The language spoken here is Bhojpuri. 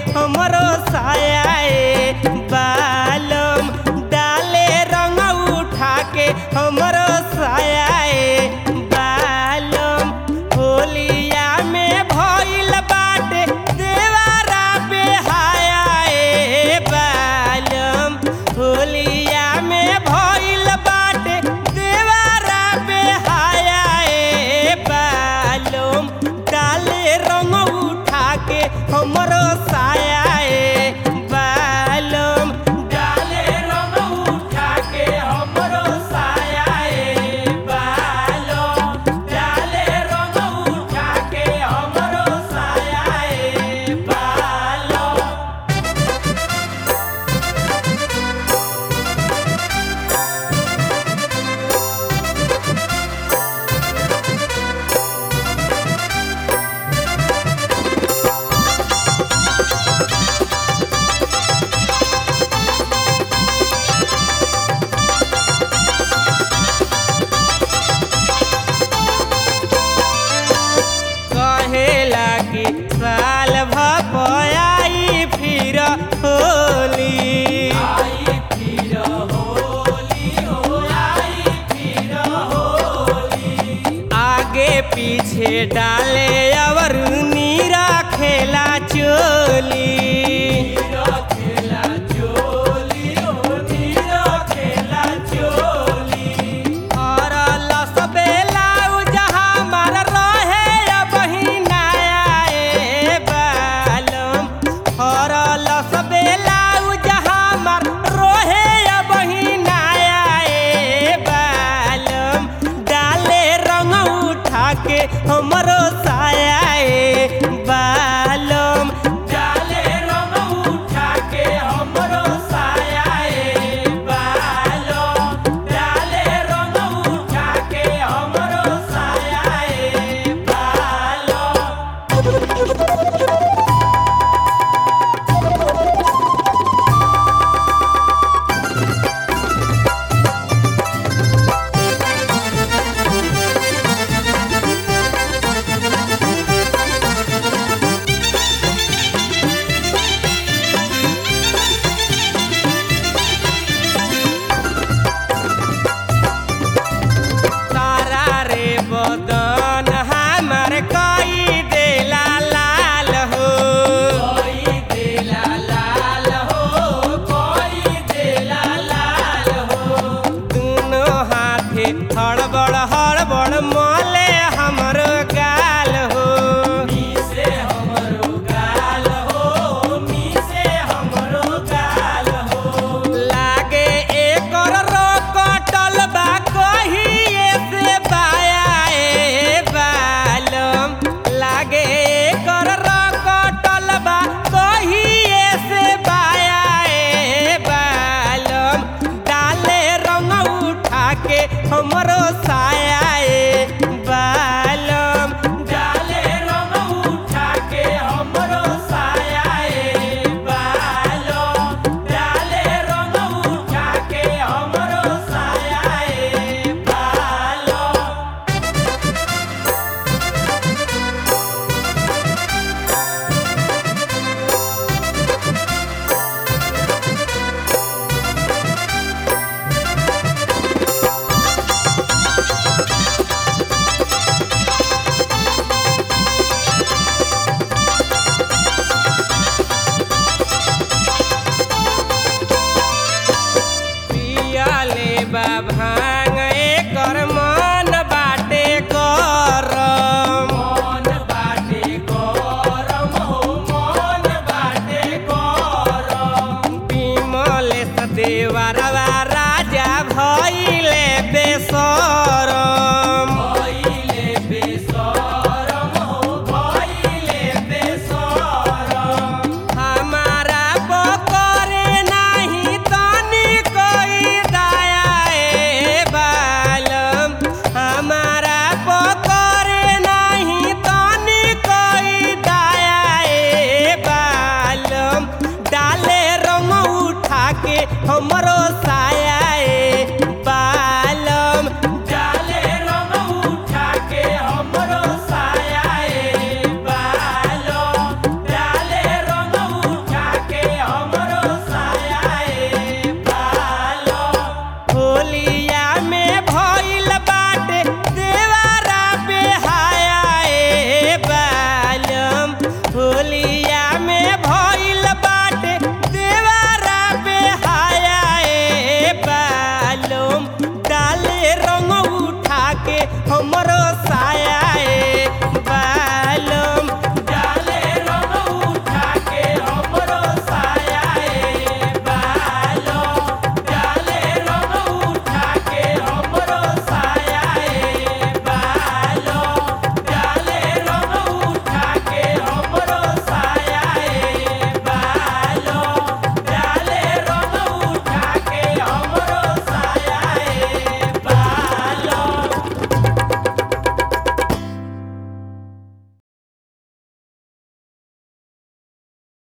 हमरो साया बालम डाले रंग उठा के हमरो साया बालम होलिया में भइल बाटे देवारा बेहाया ए बालम होलिया में भइल बाटे देवारा बेहाया ए बालम डाले रंग उठा के हमरो साया ए बालम डाले रंग उठा के हमरो साया ए बालम डाले रंग उठा के हमरो साया ए बालम कहेला कि साल भपयाई फिर होली आगे पीछे डाले और नीरा खेला चोली और लसबेला जहाँ मर रहे बहिनाया ए बालम और लसबेला जहाँ मर रहे बहिनाया ए बालम डाले रंग उठा के हमरो साया ए बालम डाले रंग उठा के हमरो साया ए बालम डाले रंग उठा के हमरो साया ए बालम तारा रे बदन हमर कई देला लाल हो साया